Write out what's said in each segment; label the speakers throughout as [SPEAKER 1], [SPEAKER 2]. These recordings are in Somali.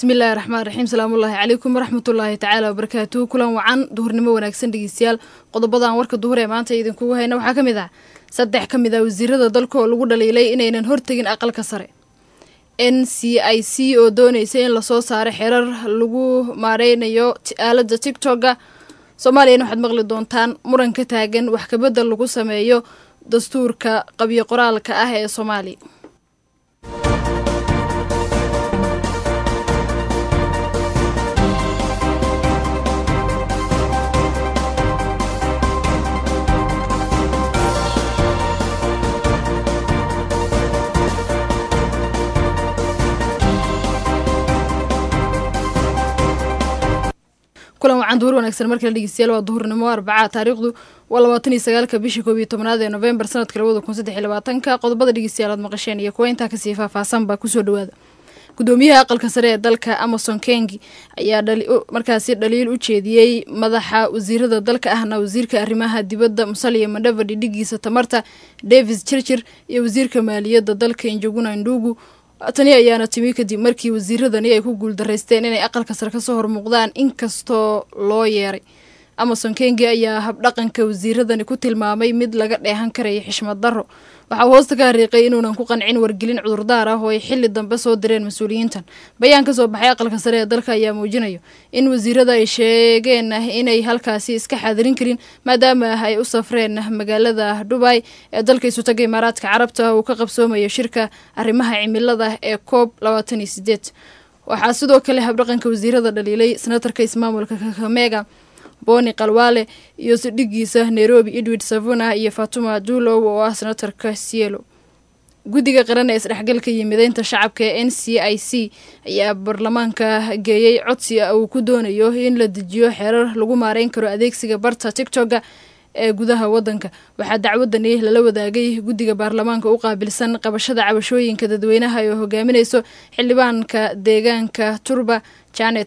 [SPEAKER 1] bismillahi raxmaan raxiim salaamullaahi calaykum waraxmatullaahi tacaala wabarakaatuhu kulan wacan duhurnimo wanaagsan dhegeystayaal qodobadan warka duhur ee maanta idinkugu hayna waxaa ka mid ah saddex ka mid ah wasiirada dalka oo lagu dhaliilay inaynan hortegin aqalka sare n c i c oo doonaysa in lasoo saaro xerar lagu maareynayo aalada tigtoga soomaaliyana waxaad maqli doontaan muran ka taagan wax kabedel lagu sameeyo dastuurka qabyo qoraalka ah ee soomaaliya kulan wacan duhur wanaagsan markale dhegeystayaal waa duhurnimo arbaca taariikhdu waa labaatan iyo sagaalka bishii koob iyo tobnaad ee novembar sanadka labada kun saddex iyo labaatanka qodobada dhegeystayaal aad maqasheen iyo kuwa intaa kasii faahfaahsan baa kusoo dhawaada gudoomiyaha aqalka sare ee dalka amason kengi ayaa markaasi dhaliil u jeediyey madaxa wasiirada dalka ahna wasiirka arrimaha dibadda musaliya madhava dhidhigiisa tamarta davis jirjir iyo wasiirka maaliyadda dalka injoguna indugu tani ayaana timi kadib markii wasiiradani ay ku guuldaraysteen inay aqalka sare kasoo hormuuqdaan inkastoo loo yeeray amason kengi ayaa habdhaqanka wasiiradani ku tilmaamay mid laga dheehan karaya xishmad darro waxaa hoosta ka hariiqay inuunan ku qancin wargelin cudurdaar ah oo ay xili dambe soo direen mas-uuliyiintan bayaan ka soo baxay aqalka sare ee dalka ayaa muujinayo in wasiirada ay sheegeen inay halkaasi iska xaadirin karin maadaama ay u safreen magaalada dhubay ee dalka isutaga imaaraadka carabta uu ka qabsoomayo shirka arrimaha cimilada ee coob labaatan iyo sideed waxaa sidoo kale habdhaqanka wasiirada dhaliilay senatarka ismaamulka kakamega boni kalwale iyo sidhigiisa nairobi edward savuna iyo fatuma dulow oo ah senatarka cielo guddiga qaran ee isdhexgalka iyo mideynta shacabka ee n c i c ayaa baarlamaanka geeyey codsi uu ku doonayo in la dejiyo xeerar lagu maareyn karo adeegsiga barta tigtoga ee gudaha wadanka waxaa dacwadani lala wadaagay guddiga baarlamaanka u qaabilsan qabashada cabashooyinka dadweynaha ee hogaaminayso xildhibaanka deegaanka turba janet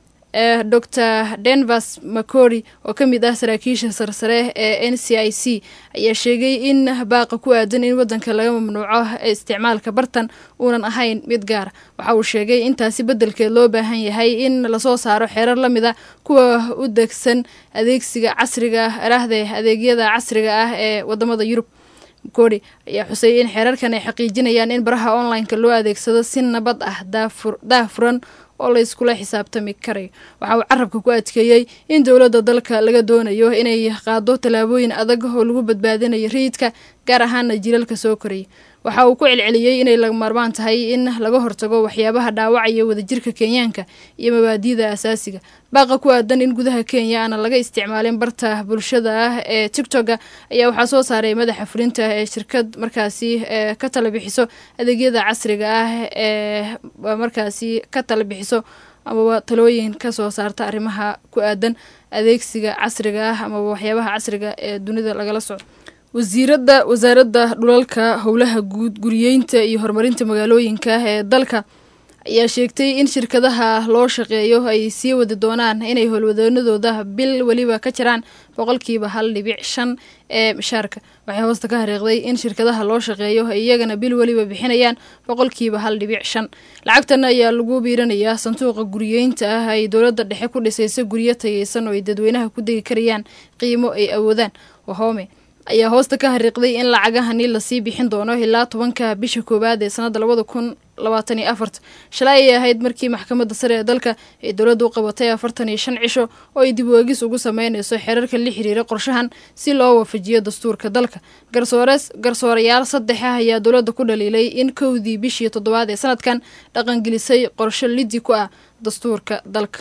[SPEAKER 1] ee dor denvers macory oo ka mid ah saraakiisha sarsare ee n c i c ayaa sheegay in baaqa ku aadan in wadanka laga mamnuuco isticmaalka bartan uunan ahayn mid gaara waxa uu sheegay intaasi beddelkeed loo baahan yahay in lasoo saaro xeerar la mid a kuwa u degsan adeegsiga casriga araahde adeegyada casriga ah ee wadamada yurub macory ayaa xusay in xeerarkan ay xaqiijinayaan in baraha online-ka loo adeegsado si nabad ah daahfuran oo la iskula xisaabtami karayo waxa uu carabka ku adkeeyey in dowladda dalka laga doonayo inay qaado tallaabooyin adag oo lagu badbaadinayo rayidka gaar ahaana jilalka soo koraya waxa uu ku celceliyey inay laga maarmaan tahay in laga hortago waxyaabaha dhaawacaya wadajirka kenyaanka iyo mabaadi'da asaasiga baaqa ku aadan in gudaha kenya aana laga isticmaalin barta bulshada ah ee tigtoga ayaa waxaa soo saaray madaxa fulinta ee shirkad markaasi ka tala bixiso adeegyada casriga ah ee markaasi ka tala bixiso amaba talooyin kasoo saarta arrimaha ku aadan adeegsiga casriga ah amaba waxyaabaha casriga ee dunida lagala socdo wasiirada wasaaradda dhulalka howlaha guud guriyeynta iyo horumarinta magaalooyinka ee dalka ayaa sheegtay in shirkadaha loo shaqeeyo ay sii wadi doonaan inay howlwadeenadooda bil weliba ka jiraan boqolkiiba hal dhibic shan ee mishaarka waxay hoosta ka hariiqday in shirkadaha loo shaqeeyo ay iyagana bil weliba bixinayaan boqolkiiba hal dhibic shan lacagtan ayaa lagu biiranayaa sanduuqa guriyeynta ah ay dowladda dhexe ku dhisaysa guryo tayeysan oo ay dadweynaha ku degi karayaan qiimo ay awoodaan wahome ayaa hoosta ka hariiqday in lacagahani lasii bixin doono ilaa tobanka bisha koowaad ee sanadda labada kun labaatan iyo afarta shalay ayay ahayd markii maxkamadda sare ee dalka ay dowladda u qabatay afartan iyo shan cisho oo ay dib weegis ugu sameynayso xeerarka la xiriira qorshahan si loo waafajiyo dastuurka dalka garsoores garsoorayaal saddex ah ayaa dowladda ku dhaliilay in kowdii bishii toddobaad ee sanadkan dhaqangelisay qorsho liddi ku ah dastuurka dalka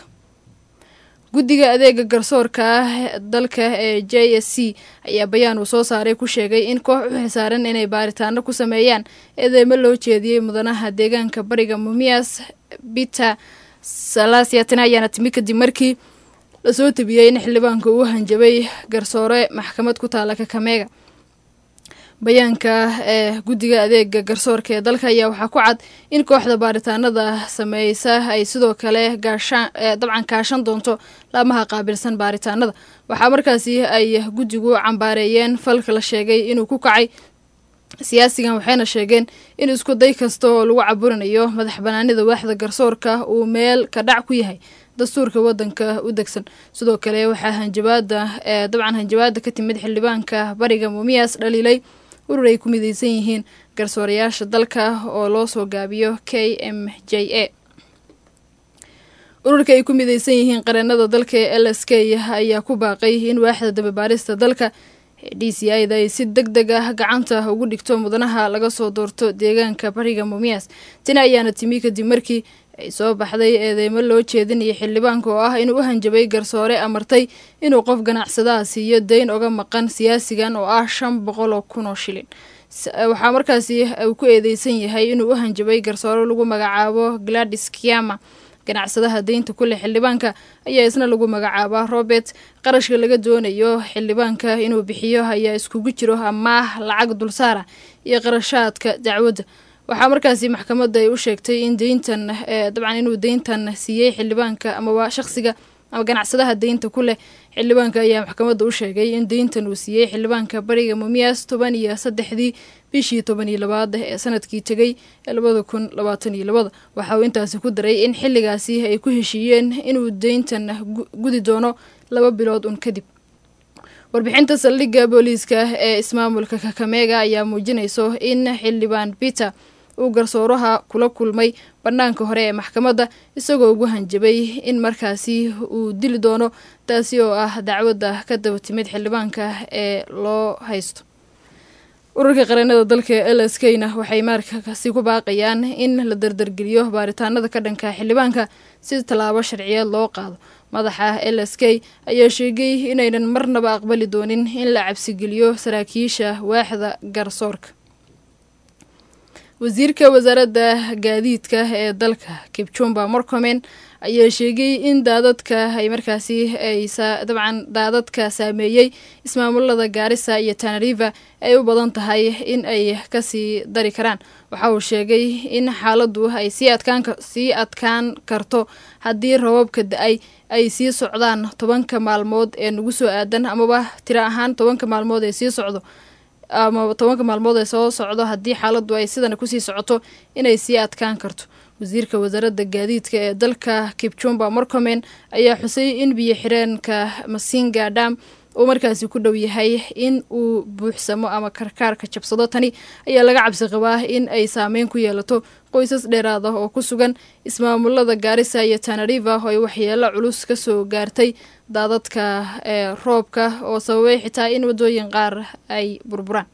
[SPEAKER 1] guddiga adeega garsoorka ah dalka ee j s c ayaa bayaan uu soo saaray ku sheegay in koox u xisaaran inay baaritaano ku sameeyaan eedeymo loo jeediyey mudanaha deegaanka bariga mumias biter salaasiyatina ayaana timi kadib markii lasoo tabiyey in xildhibaanka uu hanjabay garsoore maxkamad ku taala kakameega bayaanka ee guddiga adeega garsoorka ee dalka ayaa waxaa ku cad in kooxda baaritaanada sameysa ay sidoo kale gaashaan dabcan kaashan doonto laamaha qaabilsan baaritaanada waxaa markaasi ay guddigu cambaareeyeen falka la sheegay inuu ku kacay siyaasigan waxayna sheegeen in isku day kasta oo lagu caburinayo madax banaanida waaxda garsoorka uu meel ka dhac ku yahay dastuurka wadanka u degsan sidoo kale waxaa hanjabaada dabcan hanjabaada ka timid xildhibaanka bariga muumiyas dhaliilay urur ay ku mideysan yihiin garsoorayaasha dalka oo loo soo gaabiyo k m j a ururka ay ku mideysan yihiin qareenada dalka ee l s k ayaa ku baaqay in waaxda dababaarista dalka d c ida ay si deg deg ah gacanta ugu dhigto mudanaha laga soo doorto deegaanka bariga muumiyas tani ayaana timi kadib markii ay soo baxday eedeymo loo jeedinaya xildhibaanka oo ah inuu u hanjabay garsoore amartay inuu qof ganacsadaha siiyo dayn oga maqan siyaasigan oo ah shan boqol oo kun oo shilin waxaa markaasi uu ku eedeysan yahay inuu u hanjabay garsoore lagu magacaabo gladis kiama ganacsadaha deynta ku leh xildhibaanka ayaa isna lagu magacaabaa robert qarashka laga doonayo xildhibaanka inuu bixiyo ayaa iskugu jiro amaah lacag dulsaara iyo qarashaadka dacwadda waxaa markaasi maxkamadda ay u sheegtay in deyntan dabcan inuu deyntan siiyey xildhibaanka amaba shaqsiga ama ganacsadaha deynta ku leh xildhibaanka ayaa maxkamadda u sheegay in deyntan uu siiyey xildhibaanka bariga muumiyas toban iyo saddexdii bishii toban iyo labaad ee sanadkii tegay ee labada kun labaatan iyo labada waxa uu intaasi ku daray in xilligaasi ay ku heshiiyeen inuu deyntan gudi doono laba bilood un kadib warbixinta saldhigga booliiska ee ismaamulka kakameega ayaa muujinayso in xildhibaan peter uu garsooraha kula kulmay bannaanka hore ee maxkamadda isagoo ugu hanjabay in markaasi uu dili doono taasi oo ah dacwadda ka daba timid xildhibaanka ee loo haysto ururka qareenada dalka l s k na waxay markaasi ku baaqayaan in la dardargeliyo baaritaanada ka dhanka xildhibaanka si tallaabo sharciyeed loo qaado madaxa l s k ayaa sheegay inaynan marnaba aqbali doonin in la cabsigeliyo saraakiisha waaxda garsoorka wasiirka wasaaradda gaadiidka ee dalka kipchumba morcomen ayaa sheegay in daadadka ay markaasi ay dabcan daadadka saameeyey ismaamulada gaarisa iyo tanariva ay u badan tahay in ay kasii dari karaan waxa uu sheegay in xaaladdu ay sii adkaan sii adkaan karto haddii rababka da-ay ay sii socdaan tobanka maalmood ee nagu soo aadan amaba tiro ahaan tobanka maalmood ee sii socdo ama tobanka maalmood ee soo socdo haddii xaaladdu ay sidana kusii socoto inay sii adkaan karto wasiirka wasaaradda gaadiidka ee dalka kipchumba morcomen ayaa xusay in biyo xireenka masinga dam uu markaasi ku dhow yahay in uu buuxsamo ama karkaarka jabsado tani ayaa laga cabsi qabaa in ay saameyn ku yeelato qoysas dheeraad ah oo ku sugan ismaamulada gaarisa iyo tanariva oo ay waxyeelo culus kasoo gaartay daadadka ee roobka oo sababay xitaa in waddooyin qaar ay burburaan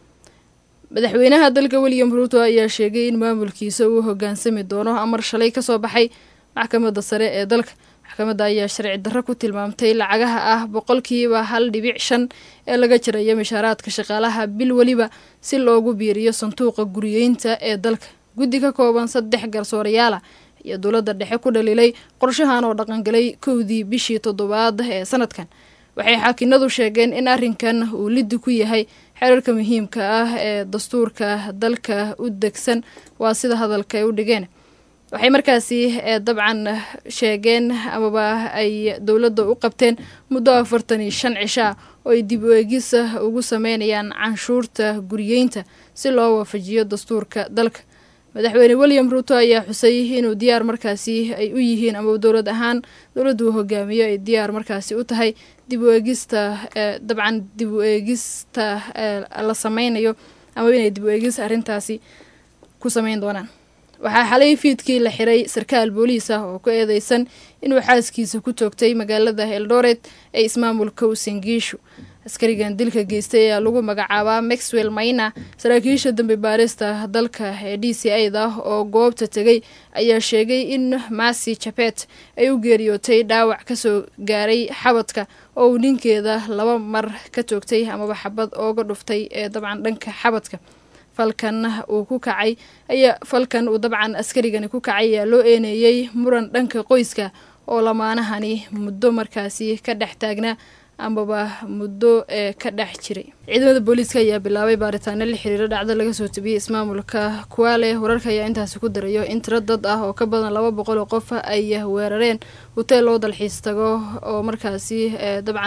[SPEAKER 1] madaxweynaha dalka william ruuto ayaa sheegay in maamulkiisa uu hogaansami doono amar shalay kasoo baxay maxkamadda sare ee dalka maxkamadda ayaa sharci darro ku tilmaamtay lacagaha ah boqolkiiba hal dhibic shan ee laga jarayo mishaaraadka shaqaalaha bil weliba si loogu biiriyo sanduuqa guriyeynta ee dalka guddi ka kooban saddex garsoorayaala iyo dowladda dhexe ku dhaliilay qorshahan oo dhaqangalay kowdii bishii toddobaad ee sanadkan waxay xaakinadu sheegeen in arrinkan uu liddi ku yahay xeerarka muhiimka ah ee dastuurka dalka u degsan waa sida hadalka ay u dhigeen waxay markaasi dabcan sheegeen amaba ay dowladda u qabteen muddo afartan iyo shan cishaa oo ay dib u eegisa ugu sameynayaan canshuurta guriyeynta si loo waafajiyo dastuurka dalka madaxweyne william ruuto ayaa xusay inuu diyaar markaasi ay u yihiin ama dowlad ahaan dowladda uu hogaamiyo ay diyaar markaasi u tahay dib u eegista dabcan dib u eegista la sameynayo ama inay dib u eegis arrintaasi ku sameyn doonaan waxaa xalay fiidkii la xiray sarkaal booliis ah oo ku eedeysan inuu xaaskiisa ku toogtay magaalada eldoret ee ismaamulka usengiishu askarigan dilka geystay ayaa lagu magacaabaa maxwell mayna saraakiisha dambi baarista dalka ee d c a da oo goobta tegay ayaa sheegay in masi jabet ay u geeriyootay dhaawac kasoo gaaray xabadka oo uu ninkeeda laba mar ka toogtay amaba xabad ooga dhuftay ee dabcan dhanka xabadka falkan uu ku kacay ayaa falkan uu dabcan askarigani ku kacay ayaa loo eeneeyey muran dhanka qoyska oo lamaanahani muddo markaasi ka dhex taagnaa amaba muddo ee ka dhex jiray ciidamada booliiska ayaa bilaabay baaritaano la xiriiro dhacdo laga soo tabiyey ismaamulka kuwaale wararka ayaa intaasi ku darayo in tiro dad ah oo ka badan laba boqol oo qof ay weerareen hoteel loo dalxiis tago oo markaasi dabcan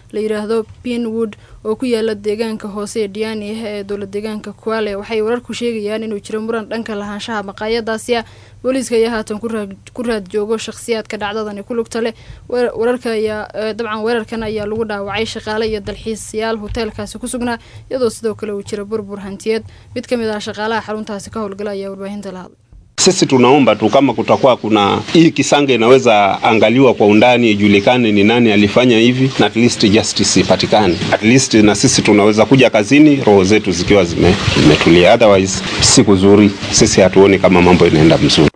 [SPEAKER 1] la yidhaahdo pinwood oo ku yaala deegaanka hoose ee diani ee dowla deegaanka kuale waxay wararku sheegayaan inuu jiro muran dhanka lahaanshaha maqaayadaasi ah booliiska ayaa haatan ku raad joogo shakhsiyaadka dhacdadani ku lugta leh wararka ayaa dabcan weerarkan ayaa lagu dhaawacay shaqaale iyo dalxiisayaal hoteelkaasi ku sugnaa iyadoo sidoo kale uu jiro burbur hantiyeed mid ka mid ah shaqaalaha xaruntaasi ka howlgala ayaa warbaahinta la hadlay
[SPEAKER 2] Sisi tunaomba tu kama kutakuwa kuna hii kisanga inaweza angaliwa kwa undani, ijulikane ni nani alifanya hivi, na at least justice ipatikane. At least na sisi tunaweza kuja kazini roho zetu zikiwa zime, zimetulia, otherwise siku zuri sisi hatuoni kama mambo inaenda mzuri.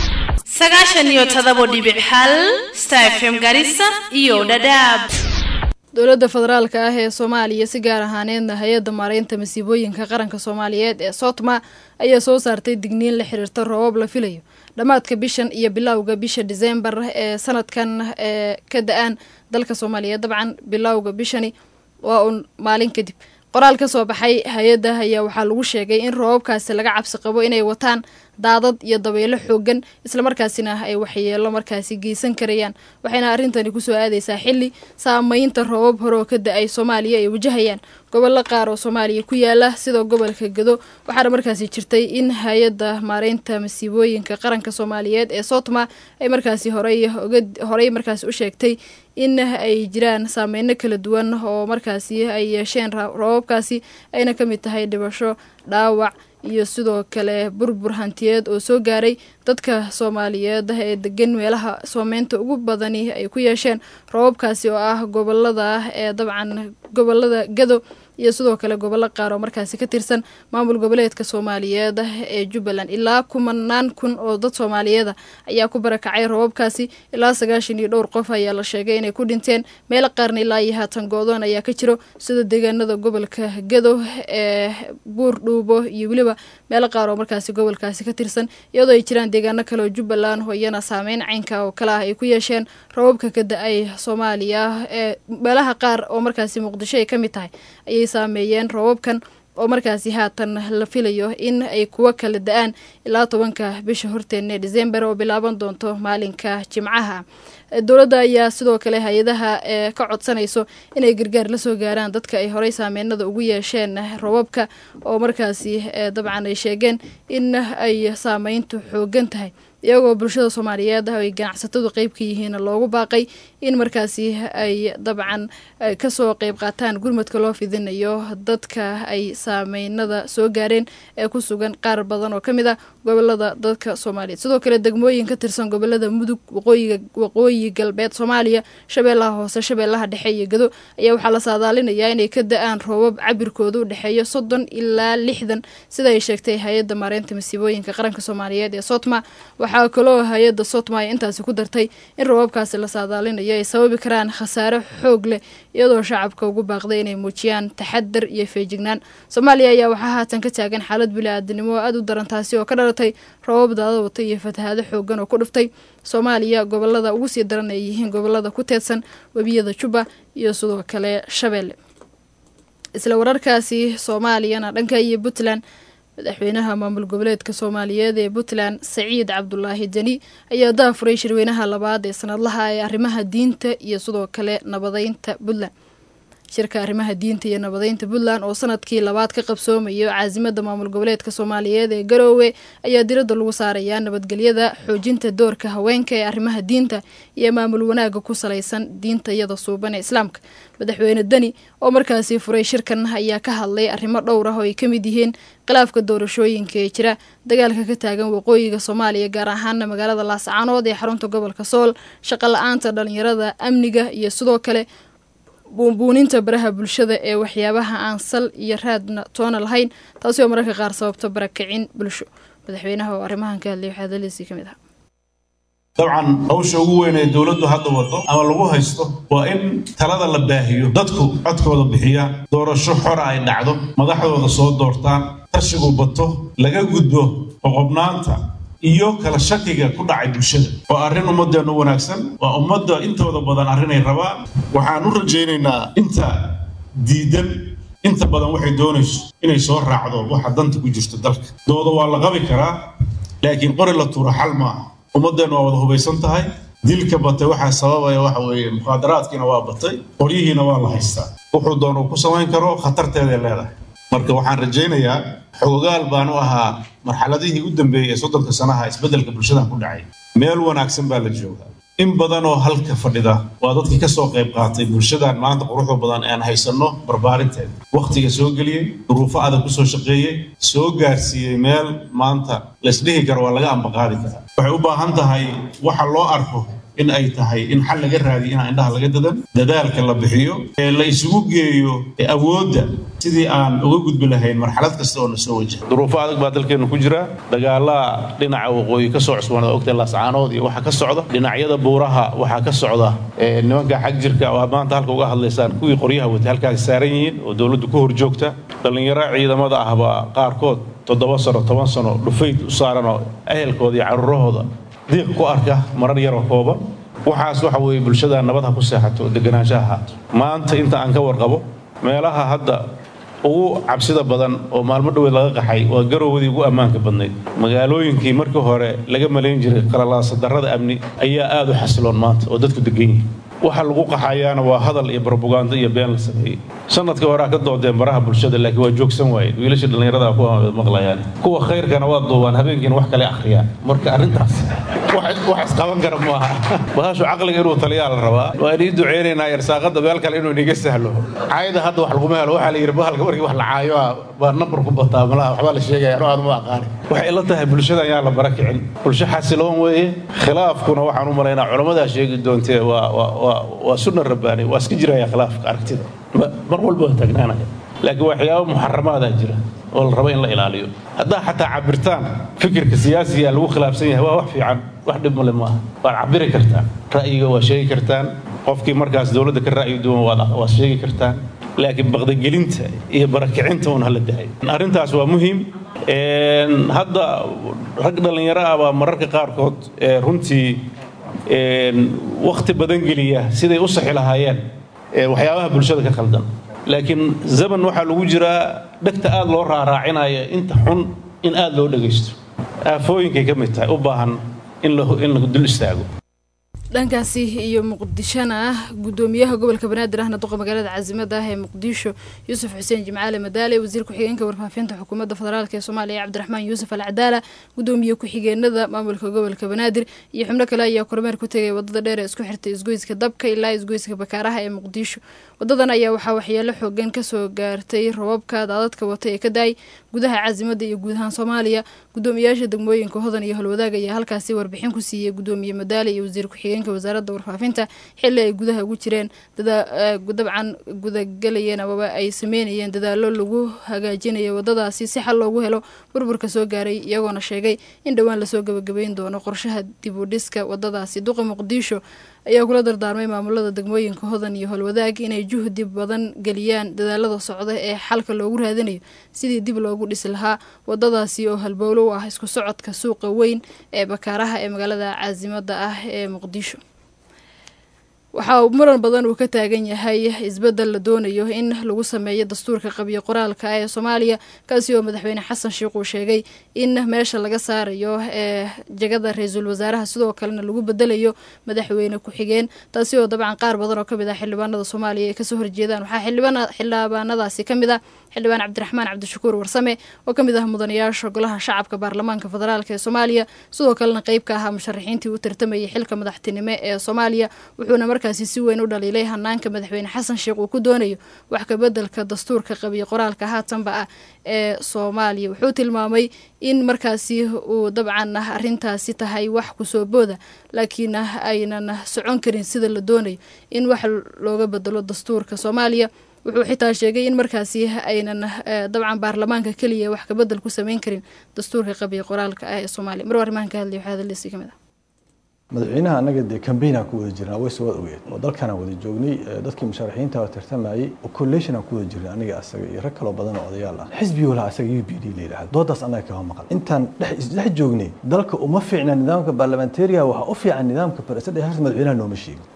[SPEAKER 3] sagaashan iyo todobo dhibic hal star fm garissa iyo dhadhaab
[SPEAKER 1] dowladda federaalka ah ee soomaaliya si gaar ahaaneedna hay-adda maareynta masiibooyinka qaranka soomaaliyeed ee sootma ayaa soo saartay digniin la xiriirta roobab la filayo dhammaadka bishan iyo bilowga bisha diseembar ee sanadkan ee ka da-aan dalka soomaaliyeed dabcan bilowga bishani waa uun maalin kadib qoraal ka soo baxay hay-adda ayaa waxaa lagu sheegay in roobabkaasi laga cabsi qabo inay wataan daadad iyo dabeelo xoogan islamarkaasina ay waxyeelo markaasi geysan karayaan waxayna arrintani kusoo aadaysaa xilli saameynta roobab hore oo ka da-ay soomaaliya ay wajahayaan gobollo qaar oo soomaaliya ku yaala sida gobolka gado waxaana markaasi jirtay in hay-adda maareynta masiibooyinka qaranka soomaaliyeed ee sootma ay markaasi horey horey markaasi u sheegtay in ay jiraan saameyno kala duwan oo markaasi ay yeesheen roobabkaasi ayna ka mid tahay dhibasho dhaawac iyo sidoo kale burbur hantiyeed oo soo gaaray dadka soomaaliyeed ee degan meelaha soomeynta ugu badani ay ku yeesheen roobabkaasi oo ah gobolada ee dabcan gobolada gado iyo sidoo kale gobollo qaar oo markaasi ka tirsan maamul goboleedka soomaaliyeed ee jubbaland ilaa kumanaan kun oo dad soomaaliyeeda ayaa ku barakacay roobabkaasi ilaa sagaashan iyo dhowr qof ayaa la sheegay inay ku dhinteen meelo qaarna ilaa iyo haatan goodoon ayaa ka jiro sida deegaanada gobolka gado ee buur dhuubo iyo weliba meelo qaar oo markaasi gobolkaasi ka tirsan iyadoo ay jiraan deegaano kale oo jubbaland oo iyana saameyn caynka oo kale ah ay ku yeesheen roobabka ka da-ay soomaaliya ee meelaha qaar oo markaasi muqdisho ay ka mid tahay ayay saameeyeen roobabkan oo markaasi haatan la filayo in ay kuwa kala da-aan ilaa tobanka bisha horteena ee december oo bilaaban doonto maalinka jimcaha dowladda ayaa sidoo kale hay-adaha ee ka codsanayso inay gargaar la soo gaaraan dadka ay horey saameynada ugu yeesheen roobabka oo markaasi dabcan ay sheegeen in ay saameyntu xoogan tahay iyagoo bulshada soomaaliyeed ay ganacsatadu qeyb ka yihiin loogu baaqay in markaasi ay dabcan kasoo qeyb qaataan gurmadka loo fidinayo dadka ay saameynada soo gaareen ee ku sugan qaar badan oo ka mid ah gobolada dadka soomaaliyeed sidoo kale degmooyin ka tirsan gobolada mudug waqooyiga waqooyi galbeed soomaaliya shabeellaha hoose shabeellaha dhexe iyo gado ayaa waxaa la saadaalinayaa inay ka da-aan roobab cabirkooda u dhexeeyo soddon ilaa lixdan sida ay sheegtay hay-adda maareynta masiibooyinka qaranka soomaaliyeed ee sotma waxaa kaloo hay-adda sotma ay intaasi ku dartay in roobabkaasi la saadaalinayo ay sababi karaan khasaare xoog leh iyadoo shacabka ugu baaqday inay muujiyaan taxadar iyo feejignaan soomaaliya ayaa waxaa haatan ka taagan xaalad bili-aadanimo oo aada u daran taasi oo ka dhalatay roobab daada wata iyo fatahaado xoogan oo ku dhuftay soomaaliya gobolada ugu sii daran ay yihiin gobolada ku teedsan webiyada jubba iyo sidoo kale shabeelle isla wararkaasi soomaaliyana dhanka iyo puntland madaxweynaha maamul goboleedka soomaaliyeed ee puntland saciid cabdulaahi deni ayaa daafuray shirweynaha labaad ee sanadlaha ee arrimaha diinta iyo sidoo kale nabadeynta puntland shirka arrimaha diinta iyo nabadeynta puntland oo sanadkii labaad ka qabsoomayo caasimada maamul goboleedka soomaaliyeed ee garoowe ayaa diradda lagu saarayaa nabadgelyada xoojinta doorka haweenka ee arrimaha diinta iyo maamul wanaaga ku salaysan diinta iyada suuban ee islaamka madaxweyne deni oo markaasi furay shirkan ayaa ka hadlay arrimo dhowr ah oo ay ka mid yihiin khilaafka doorashooyinka ee jira dagaalka ka taagan waqooyiga soomaaliya gaar ahaana magaalada laascaanood ee xarunta gobolka sool shaqo la-aanta dhalinyarada amniga iyo sidoo kale buunbuuninta baraha bulshada ee waxyaabaha aan sal iyo raadna toona lahayn taasi oo mararka qaar sababto barakicin bulsho madaxweynaha oo arrimahan ka hadlay waxaa hadaladiisii ka mid ah
[SPEAKER 4] dabcan hawsha ugu weyn ee dowladdu hadda wado ama lagu haysto waa in talada la baahiyo dadku codkooda bixiya doorasho xora ay dhacdo madaxdooda soo doortaan tashigu bato laga gudbo qoqobnaanta iyo kala shakiga ku dhacay bulshada waa arrin ummadeennu wanaagsan waa ummadda intooda badan arrinay rabaan waxaan u rajaynaynaa inta diidan inta badan waxay doonayso inay soo raacdo waxa danta ku jirto dalka dooda waa la qabi karaa laakiin qori la tuuro xal maaha ummaddeennu waa wada hubaysan tahay dilka batay waxaa sababaya waxa weeye mukhaadaraadkiina waa batay qoryihiina waa la haystaa wuxuu doonuu ku samayn karo khatarteeday leedahay marka waxaan rajaynayaa xogogaal baan u ahaa marxaladihii u dambeeyey ee soddonka sanaha isbeddelka bulshadan ku dhacay meel wanaagsan baa la joogaa in badan oo halka fadhida waa dadkii ka soo qayb qaatay bulshadan maanta quruxda badan aan haysanno barbaarinteeda wakhtiga soo geliyey duruufo adag ku soo shaqeeyey soo gaarsiiyey meel maanta laysdhihi karo waa laga ambaqaadi karaa waxay u baahan tahay waxa loo arko in ay tahay in xal laga raadiyo inaan indhaha laga dadan dadaalka la bixiyo ee la isugu geeyo awoodda sidii aan uga gudbi lahayn marxalad kasta oo na soo wajaha
[SPEAKER 5] duruufo adag baa dalkeennu ku jira dagaalaa dhinaca waqooyi ka soo cusboonada ogtay laascaanood iyo waxaa ka socda dhinacyada buuraha waxaa ka socda nimanka xag jirka oo aad maanta halka uga hadlaysaan kuwii qoryaha watay halkaas saaran yihiin oo dowladdu ku hor joogta dhallinyaro ciidamada ahbaa qaarkood toddoba sano toban sano dhufayd u saaranoo ehelkooda iyo carruurahooda diiq ku arka marar yaroo kooban waxaas waxa weeye bulshada nabad ha ku seexato deganaansha ahaato maanta inta aan ka warqabo meelaha hadda ugu cabsida badan oo maalmo dhoweed laga qaxay waa garowdii ugu ammaanka badnayd magaalooyinkii markii hore laga malayn jiray qalalaasa darrada amni ayaa aad u xasiloon maanta oo dadku degan yihin waxa lagu qaxayaana waa hadal iyo barbugaando iyo been la sameeyey sanadkii horea ka doodeen baraha bulshada laakiin waa joogsan waayeen wiilasha dhallinyarada ku maqlayaan kuwa khayrkana waa duubaan habeenkiina wax kale akhriyaan marka arrintaas wax isqaban kara maaha bahashu caqliga inuu taliyaa la rabaa waa inii duceynaynaa yarsaaqada meel kale inuu iniga sahlo caayada hadda wax laguma helo waxaa la yidhi bahalka markii wax la caayo baa nambar ku bataa malaha waxbaa la sheegaya anoo aad ma aqaani waxay ila tahay bulshada ayaan la bara kicin bulsho xasiloon weeye khilaafkuna waxaan u malaynaa culammadaa sheegi doontee waa waa waa sunna rabbaani waa iska jiraya khilaafka aragtida mar walba waa taagnaanaya laakiin waxyaaba muxaramaadaa jira oo la rabo in la ilaaliyo haddaa xataa cabirtaan fikirka siyaasiga lagu khilaafsan yahay waa wax fiican wax dhib male maaha waad cabiri kartaan ra'yiga waa sheegi kartaan qofkii markaas dowladda ka ra'yi duwan waad sheegi kartaan laakiin baqdagelinta iyo barakicinta un hala dahay arrintaas waa muhiim hadda rag dhallinyaro ah baa mararka qaarkood runtii wakhti badan geliya siday u saxi lahaayeen waxyaabaha bulshada ka khaldan laakiin zaman waxaa lagu jiraa dhegta aad loo raaraacinaya inta xun in aad loo dhagaysto aafooyinkay ka mid tahay u baahan in la dul istaago
[SPEAKER 1] dhankaasi iyo muqdishona ah gudoomiyaha gobolka banaadir ahna duqa magaalada caasimada ah ee muqdisho yuusuf xuseen jimcaale madaale wasiir ku-xigeenka warfaafinta xukuumadda federaalk ee soomaaliya cabdiraxmaan yuusuf al cadaala gudoomiye ku-xigeenada maamulka gobolka banaadir iyo xubno kale ayaa kormeer ku tegay wadada dheer ee isku xirtay isgoyska dabka ilaa isgoyska bakaaraha ee muqdisho wadadan ayaa waxaa waxyeelo xoogan kasoo gaartay robabka daadadka wata ee ka daay gudaha caasimada iyo guud ahaan soomaaliya gudoomiyaasha degmooyinka hodan iyo holwadaag ayaa halkaasi warbixin ku siiyey gudoomiye madaale iyo wasiir ku-xigeenka wasaaradda warfaafinta xili ay gudaha ugu jireen dabcan gudagelayeen amaba ay sameynayeen dadaalo lagu hagaajinayo wadadaasi si xal loogu helo burburka soo gaaray iyagoona sheegay in dhowaan lasoo gabagabeyn doono qorshaha dib u dhiska wadadaasi duqa muqdisho ayaa kula dardaarmay maamulada degmooyinka hodan iyo holwadaag inay juhdi badan geliyaan dadaalada socda ee xalka loogu raadinayo sidii dib loogu dhisi lahaa wadadaasi oo halbowlo u ah isku socodka suuqa weyn ee bakaaraha ee magaalada caasimada ah ee muqdisho waxaa muran badan uu ka taagan yahay isbedel la doonayo in lagu sameeyo dastuurka qabiyo qoraalka ee soomaaliya kaasi oo madaxweyne xasan sheikh uu sheegay in meesha laga saarayo ee jagada ra-iisul wasaaraha sidoo kalena lagu bedelayo madaxweyne ku-xigeen taasi oo dabcan qaar badan oo kamid ah xildhibaanada soomaaliya ay kasoo horjeedaan waxaa xildhibaanadaasi kamid ah xildhibaan cabdiraxmaan cabdishakuur warsame oo kamid ah mudanayaasha golaha shacabka baarlamaanka federaalk ee soomaaliya sidoo kalena qeyb ka ahaa musharaxiintii u tartamayay xilka madaxtinimo ee soomaaliya wuxuuna markaasi si weyn u dhaliilay hanaanka madaxweyne xasan sheekh uu ku doonayo wax kabedelka dastuurka qabiyo qoraalka haatanba ah ee soomaaliya wuxuu tilmaamay in markaasi uu dabcan arintaasi tahay wax kusoo booda laakiin aynan socon karin sida la doonayo in wax looga bedelo dastuurka soomaaliya wuxuu xitaa sheegay in markaasi aynan dabcan baarlamaanka keliya wax kabedel ku sameyn karin dastuurka qabiyo qoraalka ah ee soomaaliya mar arrimahan ka hadlay waxaa hadalisi kamid ah
[SPEAKER 6] madaxweynaha annaga dee kambaynaan ku wada jirnaa way soo ogeed oo dalkanaan wada joognay dadkii musharaxiinta oo tartamayay oo collationaan ku wada jirnay aniga asaga iyo rag kaloo badan oo odayaal ah xisbi walaha asaga u b d la yidhahdo doodaas annaga kama maqan intaan dhex isdhex joognay dalka uma fiicna nidaamka baarlamantariga waxaa u fiican nidaamka president harris madaxweynaha nooma sheegin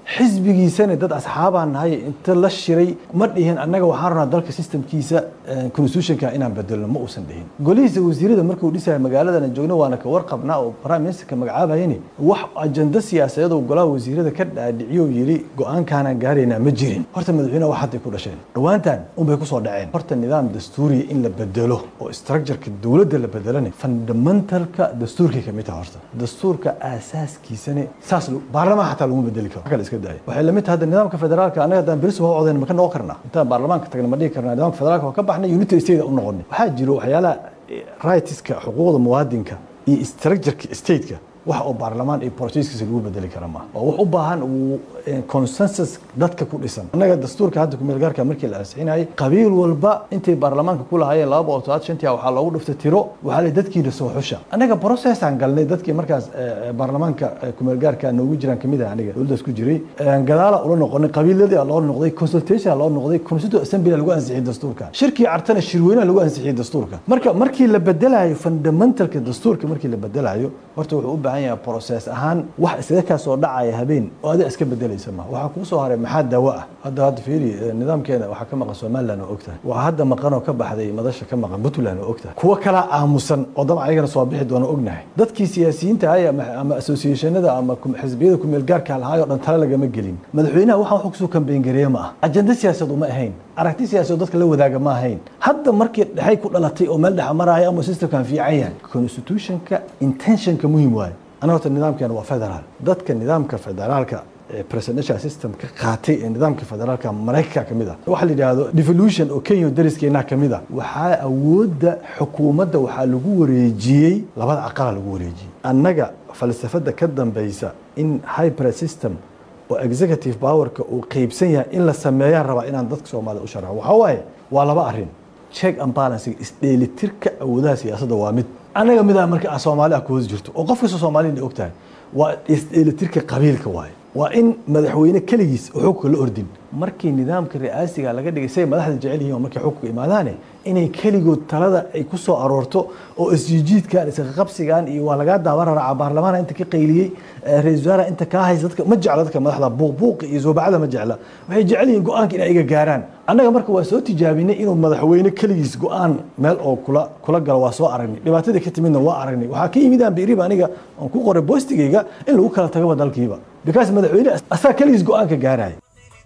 [SPEAKER 6] xisbigiisana dad asxaabaan nahay inta la shiray ma dhihin annaga waxaan rabnaa dalka systemkiisa constitutionka inaan bedelno ma uusan dhihin golihiisa wasiirada markuu dhisaya magaaladana joogno waana ka warqabnaa oo prime ministerka magacaabayani wax ajanda siyaasadeed oo golaha wasiirada ka dhaadhiciyo yidhi go-aankaanaan gaaraynaa ma jirin horta madaxweyneha wax hadday ku dhasheen dhowaantan unbay kusoo dhaceen horta nidaam dastuuriya in la bedelo oo structureka dowladda la bedelana fundamentalka dastuurkay ka mid taha horta dastuurka aasaaskiisana saas baarlamaan xataa laguma bedeli karo kale iska daaya waxay lamid tahay hadda nidaamka federaalka anaga haddaan beris waa codayn ma ka noqon karnaa intaan baarlamaanka tagna ma dhihi karnaa nidaamka federaalka waa ka baxnay united state u noqonay waxaa jiro waxyaalaha rightska xuquuqda muwaadinka iyo structureka stateka wax oo baarlamaan iyo borosiiskiisa lagu bedeli kara maaha waa wax u baahan uu consensus dadka ku dhisan annaga dastuurka hadda kumeelgaarka markii la ansixinayay qabiil walba intay baarlamaanka ku lahaayeen laba boqol todobaad shantii waxaa loogu dhiftay tiro waxaa la dadkiina soo xusha annaga processaan galnay dadkii markaas baarlamaanka kumeelgaarka noogu jiraan kamid ah aniga dowladdaas ku jiray gadaala ula noqonay qabiiladii loo noqday consultation loo noqday constituent assembly lagu ansixiyay dastuurka shirkii cartana shirweynaha lagu ansixiyay dastuurka marka markii la bedelayo fundamentalka dastuurka markii la bedelayo horta wuxuu u baahan yahay process ahaan wax isaga kaa soo dhacaya habeen oo adiga iska bedelaysa ma waxaa kuu soo haray maxaa daawo ah hadda hadda fiiri nidaamkeena waxaa ka maqan somaliland oo ogtahay waa hadda maqan oo ka baxday madasha ka maqan puntland oo ogtahay kuwo kalaa aamusan oo dabcan ayagana soo bixi doona ognahay dadkii siyaasiyiinta ahay ama associationada ama xisbiyada kumeel gaarka lahaay oo dhan tale lagama gelin madaxweynaha waxaan wax kusoo kambeyn gareeye ma ah ajenda siyaasad uma ahayn aragti siyaasadeed dadka la wadaaga ma ahayn hadda markii dhexay ku dhalatay oo meel dhexa maraya ama systemkan fiican yahay constitutionka intentionka muhiim waaye anaga horta nidaamkeena waa federaal dadka nidaamka federaalka presidential system ka qaatay ee nidaamka federaalka maraykanka ka mid ah waxa la yidhaahdo devolution oo kenya dariskeenaa ka mid ah waxaa awoodda xukuumadda waxaa lagu wareejiyey labada aqala lagu wareejiyey annaga falsafada ka dambaysa in hybrid system oo executive powerka uu qeybsan yahay in la sameeyaan rabaa inaan dadka soomaalida u sharxo waxaa waaye waa laba arrin check and balancing isdheelitirka awoodaha siyaasadda waa mid annaga midaa marka aan soomaali ah ku hoos jirto oo qof kasta soomaalina og tahay waa isdheelitirka qabiilka waaye waa in madaxweyne keligiis oo xukunka la ordin markii nidaamka ri'aasiga laga dhigay say madaxda jecel yihiin oo markay xukunka imaadaane inay keligood talada ay ku soo aroorto oo isjiijiidkan isqaqabsigan iyo waa lagaa daawan raraaca baarlamaana inta ka qayliyey ra-isul wasaaraha inta kaa haysa dadka ma jecla dadka madaxda buuqbuuqi iyo soobacada ma jecla waxay jecel yihiin go-aanka inay iga gaaraan annaga marka waa soo tijaabinay inuu madaxweyne keligiis go-aan meel oo kula kula galo waa soo aragnay dhibaatadii ka timidna waa aragnay waxaa ka yimid aan biiriba aniga aan ku qoray boostigayga in lagu kala tagaba dalkiiba because madaxweyne asaa keligiis go-aanka gaaraya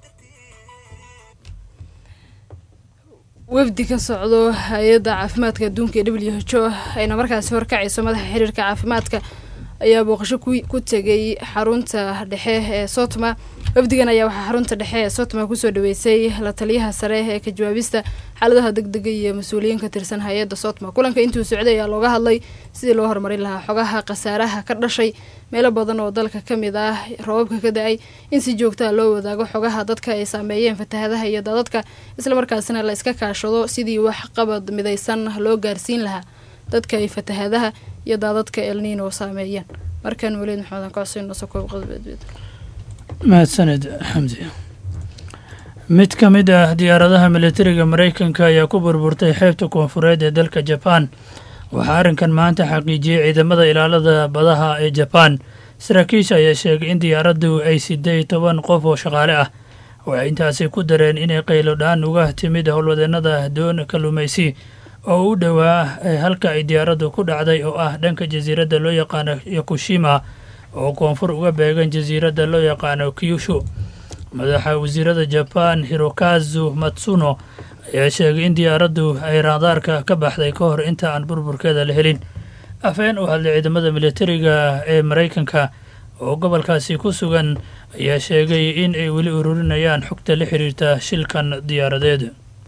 [SPEAKER 1] wafdi ka socdo hay-adda caafimaadka adduunka ee w h o ayna markaasi horkacayso madaxa xiriirka caafimaadka ayaa booqasho ku tegay xarunta dhexe ee sotma wafdigan ayaa waxaa xarunta dhexe ee sotma kusoo dhaweysay la taliyaha sare ee ka jawaabista xaaladaha degdega iyo mas-uuliyiin ka tirsan hay-adda sotma kulanka intuu socday ayaa looga hadlay sidii loo horumarin lahaa xogaha khasaaraha ka dhashay meelo badan oo dalka ka mid ah roobabka ka da-ay in si joogtaa loo wadaago xogaha dadka ay saameeyeen fatahadaha iyo daadadka islamarkaasina la iska kaashado sidii wax qabad midaysan loo gaarsiin lahaa dadka ay fatahadaha iyo daadadka elniino saameeyeen markan weliid maxamedan kocsiino sokoob qodbeedbeed
[SPEAKER 7] mahadsaned xamdi mid ka mid ah diyaaradaha militariga maraykanka ayaa ku burburtay xeebta koonfureed ee dalka jabaan waxaa arrinkan maanta xaqiijiyey ciidamada ilaalada badaha ee jabaan saraakiisha ayaa sheegay in diyaaraddu ay siday toban qof oo shaqaale ah waxay intaasi ku dareen inay qaylo dhaan uga timid howlwadeennada doon kalluumaysi oo u dhowaa halka ay diyaaraddu ku dhacday oo ah dhanka jasiiradda loo yaqaano yakushima oo koonfur uga beegan jasiiradda loo yaqaano kyushu madaxa wasiirada jabaan hirokazu matsuno ayaa sheegay in diyaaraddu ay raadaarka ka baxday ka hor inta aan burburkeeda la helin afeen u hadlay ciidamada militariga ee maraykanka oo gobolkaasi ku sugan ayaa sheegay in ay weli ururinayaan xogta la xiriirta shilkan diyaaradeed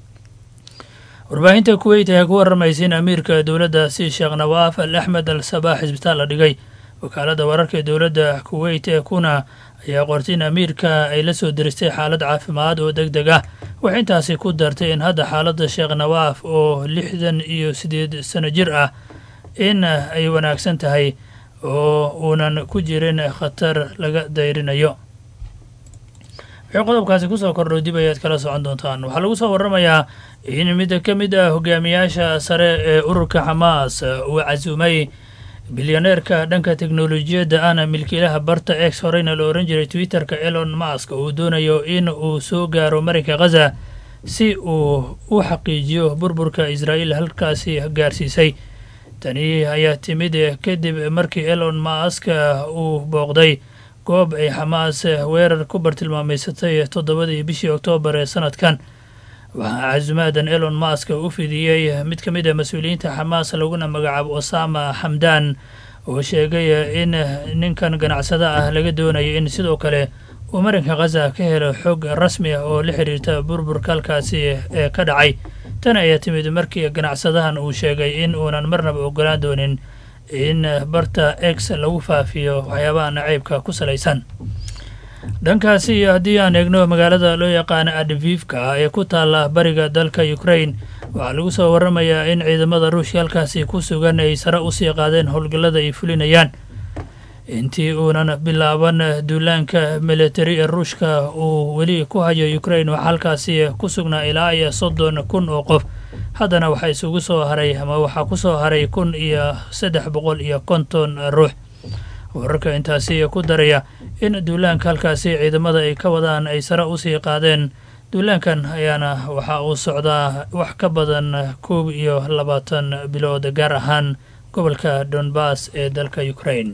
[SPEAKER 7] warbaahinta kuweyt ayaa ku warramaysa in amiirka dowladdaasi sheekh nawaaf al axmed al sabaax isbitaal la dhigay wakaaladda wararka ee dowladda kuweyt ee kuna ayaa qortay in amiirka ay la soo diristay xaalad caafimaad oo deg deg ah waxay intaasi ku dartay in hadda xaaladda sheekh nawaaf oo lixdan iyo siddeed sano jir ah in ay wanaagsan tahay oo uunan ku jirin khatar laga dayrinayo wixii qodobkaasi kusoo kordhow dib ayaad kala socon doontaan waxaa lagu soo warramayaa in mid ka mid ah hogaamiyaasha sare ee ururka xamaas uu casuumay bilyaneerka dhanka teknolojiyadda ahna milkiilaha barta ex horeyna la ohan jiray twitterka elon mask uu doonayo in uu soo gaaro marinka khaza si uu u xaqiijiyo burburka israa'iil halkaasi gaarsiisay tani ayaa timid kadib markii elon mask uu booqday goob ay xamaas weerar ku bartilmaameysatay toddobadii bishii oktoobar ee sanadkan waxaa casuumaadan elon mask u fidiyey mid ka mid a mas-uuliyiinta xamaas laguna magacaabo osama xamdan oo sheegay in ninkan ganacsada ah laga doonayo in sidoo kale uu marinka khaza ka helo xog rasmi ah oo la xiriirta burburka halkaasi ee ka dhacay tan ayaa timid markii ganacsadahan uu sheegay in uunan marnaba ogolaan doonin in barta ex lagu faafiyo waxyaabaha naceybka ku salaysan dhankaasi iyo haddii aan eegno magaalada loo yaqaano advivka ee ku taalla bariga dalka ukrain waxaa lagu soo waramayaa in ciidamada ruushka halkaasi ku sugan ay sare usii qaadeen howlgallada ay fulinayaan intii uunan bilaaban duulaanka militari ee ruushka uu weli ku hayo ukrain waxaa halkaasi ku sugnaa ilaa iyo soddon kun oo qof haddana waxaa isugu soo haray ama waxaa ku soo haray kun iyo saddex boqol iyo konton ruux wararka intaasi ku daraya in duulaanka halkaasi ciidamada ay ka wadaan ay sare usii qaadeen duulaankan ayaana waxa uu socdaa wax ka badan koob iyo labaatan bilood gaar ahaan gobolka donbass ee dalka ukrain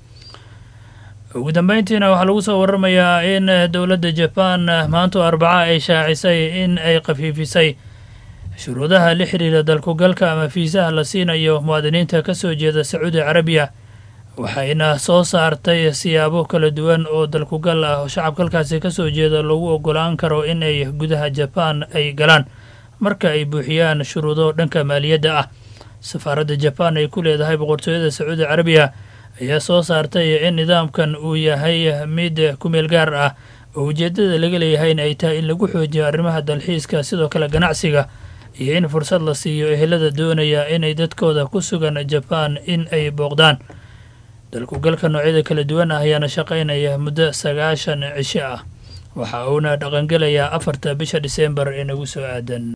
[SPEAKER 7] ugu dambeyntiina waxaa lagu soo waramayaa in dowladda jaban maanto arbaca ay shaacisay in ay khafiifisay shuruudaha la xiriira dalkugalka ama fiisaha la siinayo muwaadiniinta ka soo jeeda sacuudi carabiya waxayna soo saartay siyaabo kala duwan oo dalkugal ah oo shacabka halkaasi ka soo jeeda lagu ogolaan karo in ay gudaha jabaan ay galaan marka ay buuxiyaan shuruudo dhanka maaliyadda ah safaaradda jabaan ay ku leedahay boqortooyada sacuudi carabiya ayaa soo saartay in nidaamkan uu yahay mid kumeel gaar ah oo ujeeddada laga leeyahay in ay tahay in lagu xoojiyo arrimaha dalxiiska sidoo kale ganacsiga iyo in fursad la siiyo ehelada doonaya inay dadkooda ku sugan jabaan in ay booqdaan dalkugalka noocyada kala duwan ah ayaana shaqaynaya muddo sagaashan cisho ah waxa uuna dhaqangelayaa afarta bisha dhiseembar ee nagu soo aadan